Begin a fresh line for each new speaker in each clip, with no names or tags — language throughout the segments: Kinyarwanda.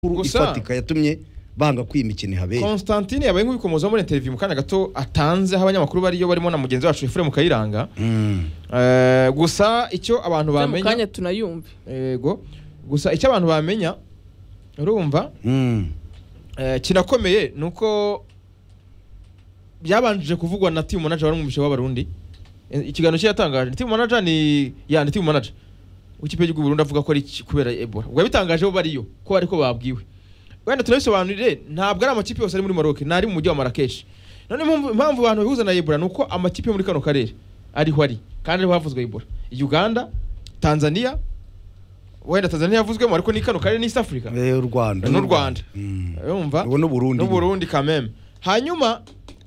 Gusa-
ifatika yatumye banga kwimikina ihabera
Constantine yabaye nk'ubikomozaho muri interview mu kanya gato atanze aho abanyamakuru bariyo barimo na mugenzi wacu Efuremu Kayiranga
Mm.
Eh, gusa icyo abantu
mu kanya
bamenya
tunayumve
yego gusa icyo abantu bamenya urumva
Mm.
eh, kinakomeye ni uko byabanjije kuvugwa na team manager wari umubisha w'abarundi Eh, ikiganiro cye yatangaje team manager ni yani team manager w'ikipe y'igihugu Burundi avuga ko ari iki- kubera Ebola ubwo yabitangaje bo bariyo ko ariko babwiwe wenda tunabisobanurire ntabwo ari amakipe yose ari muri Maroc ni ari mu mujyi wa Marrakesh none impamvu- impamvu abantu bihuza na Ebola ni uko amakipe yo muri kano karere ariho ari kandi ariho havuzwe Ebola Uganda Tanzania wenda Tanzania yavuzwemo ariko ni kano karere ni East Africa
Eh, u Rwanda
n'u Rwanda
Mm.
urumva
Ubu n'u Burundi
n'u Burundi kameme hanyuma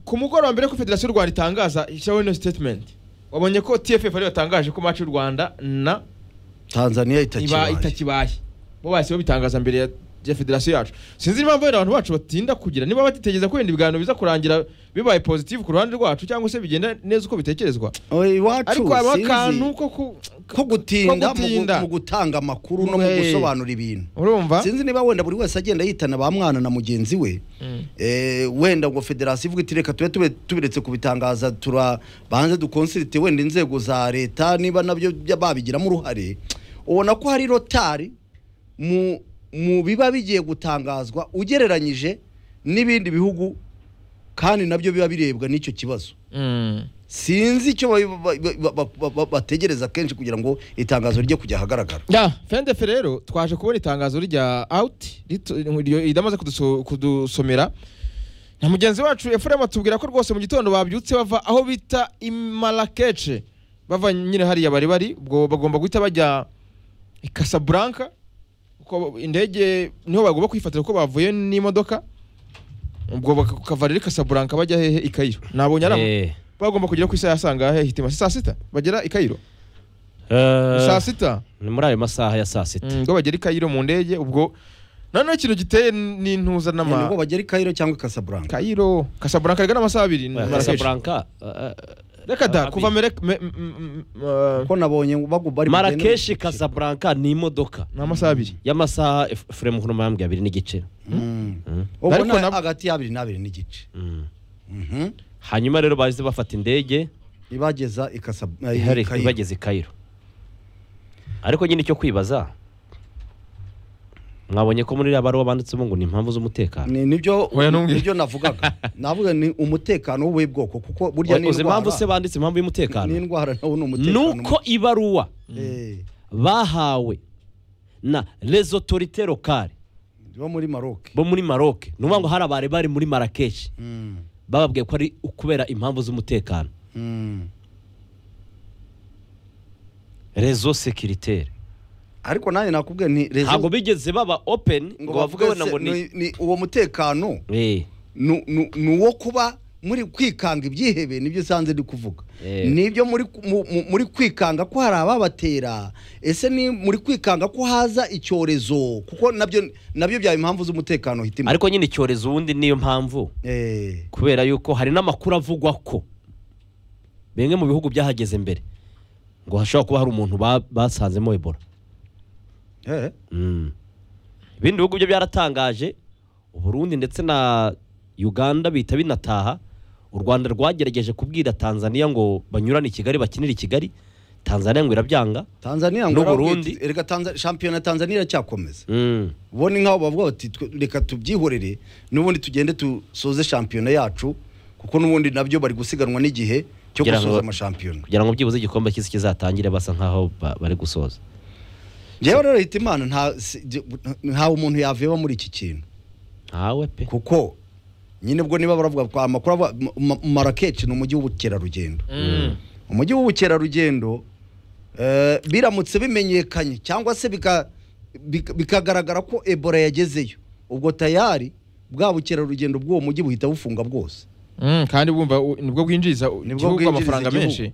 ku mugoroba mbere ko federasiyo y'u Rwanda itangaza ishyiraho ino statement wabonye ko TFF ariyo yatangaje ko match y'u Rwanda na
Tanzania
iba-
itakibaye
itakibaye bo bahise babitangaza mbere ya ya federasiyo yacu sinzi impamvu wenda abantu bacu batinda kugira niba batitegereza ko wenda ibiganiro biza kurangira bibaye positive ku ruhande rwacu cyangwa se bigenda neza uko bitekerezwa
Oye, iwacu
ariko haba
sinzi.
akantu ko ku
ko gutinda
ko
mu gu-
gutinda.
mu gutanga amakuru no mu
Eh.
gusobanura ibintu
urumva
sinzi niba wenda buri wese agenda yitana ba mwana na mugenzi we
Mm.
Eh, wenda ngo federasiyo ivuga iti reka tube tube- tubiretse kubitangaza tura banze dukonsirite wenda inzego za leta niba nabyo bya- babigiramo uruhare ubona ko hari rotari mu mu biba bigiye gutangazwa ugereranyije n'ibindi bihugu kandi nabyo biba birebwa n'icyo kibazo
Mm.
sinzi icyo ba- ba- ba- ba- ba- ba- bategereza kenshi kugira ngo itangazo rijye kujya ahagaragara
ya fendefe rero twaje kubona itangazo rya awuti idamaze kuduso- kudusomera na mugenzi wacu efuremu atubwira ko rwose mu gitondo babyutse bava aho bita imarakece bava nyine hariya bari bari ubwo bagomba guhita bajya i kasaburanka kuko indege niho bagomba kwifatira ko bavuye n'imodoka ubwo bakava rero i kasaburanka bajya hehe i kayiro nabonye ari ama-
Eh,
bagomba kugera ku isaha ya sangahe hitima si saa sita bagera i kayiro
eh,
saa sita
ni muri ayo masaha ya saa sita
ngo bagere i kayiro mu ndege ubwo noneho ikintu giteye n'intuza
nubwo
n'ama
bagera i kayiro cyangwa i kasaburanka
kayiro kasaburanka karenga n'amasaha abiri
Eh,
Marrakesh.
Casablanca, eh, eh,
reka da
Abi-
kuva mere me- m- m- m- eh,
ko nabonye bagu- bari
Marrakesh Casablanca ni imodoka
ni amasaha abiri
y'amasaha Efuremu Nkuruma yambwiye abiri n'igice
Mm.
Mm.
ubwo
Ariko
na-
nab-
hagati y'abiri n'abiri n'igice
Mm.
Mhm.
hanyuma rero bahise bafata indege
ibageza i Kasab- eh, i
ihari
Kairo.
ibageze i Cairo ariko nyine icyo kwibaza mwabonye ko muri iriya baruwa banditsemo ngo ni impamvu z'umutekano
Ni- nibyo
Oya, ntumbwire.
nibyo navugaga navuga ni umutekano w'ubuhe bwoko kuko burya
uzi impamvu se banditse impamvu y'umutekano
n'indwara nawo ni umutekano
nuko ibaruwa
Eh,
bahawe na les autorités locales
bo muri Maroc
bo muri Maroc ni ukuvuga ngo hari abari bari muri Marrakesh
Mm,
bababwiye ko ari ukubera impamvu z'umutekano
mm.
rezo sekiritaire
ariko nanjye nakubwiye nti rezo-
ntabwo bigeze baba open ngo bavuge wenda
se-
ngo ni
ni- ni uwo mutekano
Eh,
nu- nu- ni uwo kuba muri kwikanga ibyihebe nibyo usanze ndi kuvuga
Eh.
nibyo muri ku- mu- mu- muri kwikanga ko hari ababatera ese ni muri kwikanga ko haza icyorezo kuko nabyo nabyo byaba impamvu z'umutekano hitima
ariko nyine icyorezo ubundi niyo mpamvu
Eh,
kubera yuko hari n'amakuru avugwa ko bimwe mu bihugu byahageze mbere ngo hashobora kuba hari umuntu ba- basanzemo ebola
eh,
Mm. ibindi bihugu byo byaratangaje uburundi ndetse na uganda bihita binataha u rwanda rwagerageje kubwira tanzania ngo banyurane i kigali bakinire i kigali tanzania ngo irabyanga
Tanzania ngo
N'u
arabwira
Burundi.
iti, erega Tanza- shampiyona ya Tanzania iracyakomeza
Mm.
ubona nk'aho bavuga bati "Twe- reka tubyihorere n'ubundi tugende dusoze shampiyona yacu kuko n'ubundi nabyo bari gusiganwa n'igihe cyo
Kugira ngo-
gusoza amashampiyona
kugira ngo byibuze igikombe cy'isi kizatangire basa nk'aho ba- bari gusoza
njyewe rero hita imana nta si- jye- nta umuntu yaveba muri iki kintu
ntawe pe
kuko nyine ubwo niba baravuga ko amakuru avuga Ma- Ma- Marrakech ni umujyi w'ubukerarugendo
Mm.
umujyi w'ubukerarugendo eh, biramutse bimenyekanye cyangwa se bika- bika- bikagaragara ko ebola yagezeyo ubwo tayari bwa bukerarugendo bw'uwo mujyi buhita bufunga bwose
Mm, kandi bumva u- nibwo bwinjiriza u-
Nibwo
igihugu
bwinjiriza
amafaranga
igihugu.
menshi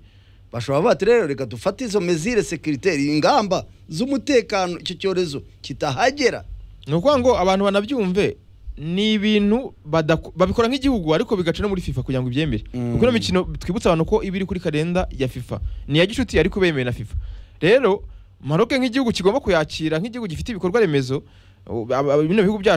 bashobora bati rero reka dufate izo mezire sekiriteri ingamba z'umutekano icyo cyorezo kitahagera
ni ukuvuga ngo abantu banabyumve ni ibintu badaku- babikora nk'igihugu ariko bigaca no muri fifa kugira ngo ibyemere
Mm.
kuko ino mikino twibutse abantu ko iba iri kuri kalenda ya fifa ni iya gicuti ariko bemewe na fifa rero maroke nk'igihugu kigomba kuyakira nk'igihugu gifite ibikorwa remezo bino bihugu byacu